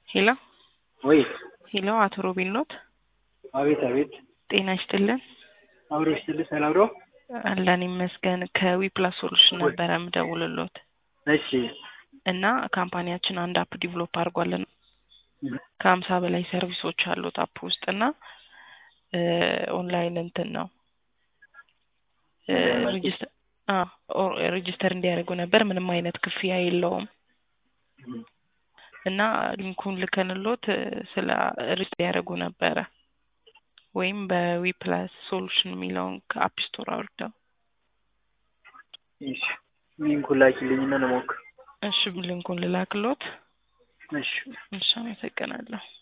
ሄሎ ወይ ሄሎ፣ አቶ ሮቤል ኖት? አቤት አቤት። ጤና ይስጥልን። አብሮ ይስጥልህ። ሰላም ነው? አለን ይመስገን። ከዊፕላስ ሶሉሽን ነበረ የምደውልሎት እሺ እና ካምፓኒያችን አንድ አፕ ዲቨሎፕ አድርጓለን ከሀምሳ በላይ ሰርቪሶች አሉት አፕ ውስጥ እና ኦንላይን እንትን ነው ሬጅስተር እንዲያደርጉ ነበር። ምንም አይነት ክፍያ የለውም እና ሊንኩን ልከንሎት ስለ ሪጅ ያደረጉ ነበረ ወይም በዊፕላስ ሶሉሽን የሚለውን ከአፕ ስቶር አውርደው እሺ ሊንኩን ላኪልኝና ልሞክር። እሺ ሊንኩን ልላክሎት። እሺ እሺ አመሰግናለሁ።